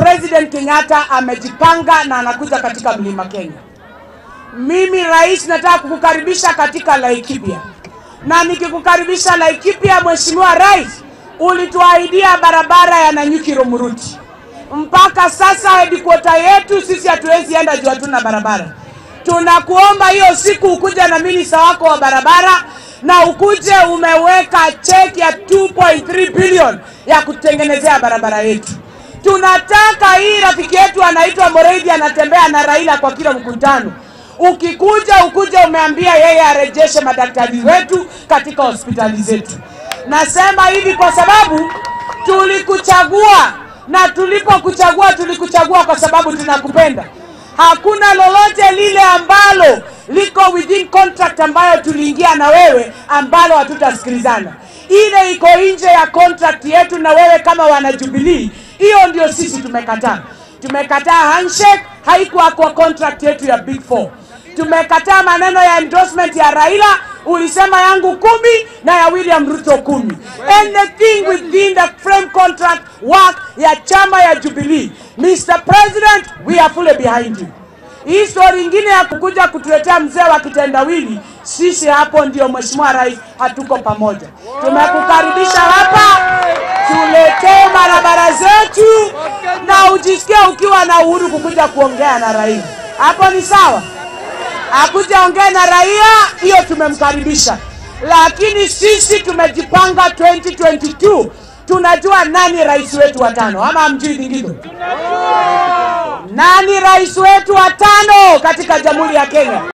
President Kenyatta amejipanga na anakuja katika mlima Kenya. Mimi rais, nataka kukukaribisha katika Laikipia, na nikikukaribisha Laikipia, Mheshimiwa Rais, ulituahidia barabara ya Nanyuki Romuruti. Mpaka sasa headquarter yetu sisi hatuwezi enda juu hatuna barabara. Tunakuomba hiyo siku ukuja na minista wako wa barabara na ukuje umeweka cheki ya 2.3 bilioni ya kutengenezea barabara yetu. Tunataka hii rafiki yetu anaitwa Moreidi anatembea na Raila kwa kila mkutano. Ukikuja ukuje umeambia yeye arejeshe madaktari wetu katika hospitali zetu. Nasema hivi kwa sababu tulikuchagua, na tulipokuchagua tulikuchagua kwa sababu tunakupenda. Hakuna lolote lile ambalo liko within contract ambayo tuliingia na wewe ambalo hatutasikilizana. Ile iko nje ya contract yetu na wewe kama wana Jubilee, hiyo ndio sisi tumekataa. Tumekataa handshake, haikuwa kwa contract yetu ya Big Four. Tumekataa maneno ya endorsement ya Raila, ulisema yangu kumi na ya William Ruto kumi. Anything within the frame contract work ya chama ya Jubilee, Mr. President, we are fully behind you. Hii story ingine ya kukuja kutuletea mzee wa kitendawili, sisi hapo ndio Mheshimiwa Rais, hatuko pamoja. Tumekukaribisha hapa, tuletee barabara zetu na ujisikie ukiwa na uhuru kukuja kuongea na raia. Hapo ni sawa, akuja ongea na raia, hiyo tumemkaribisha, lakini sisi tumejipanga 2022 tunajua nani rais wetu wa tano, ama hamjui lingine? Nani rais wetu wa tano katika Jamhuri ya Kenya?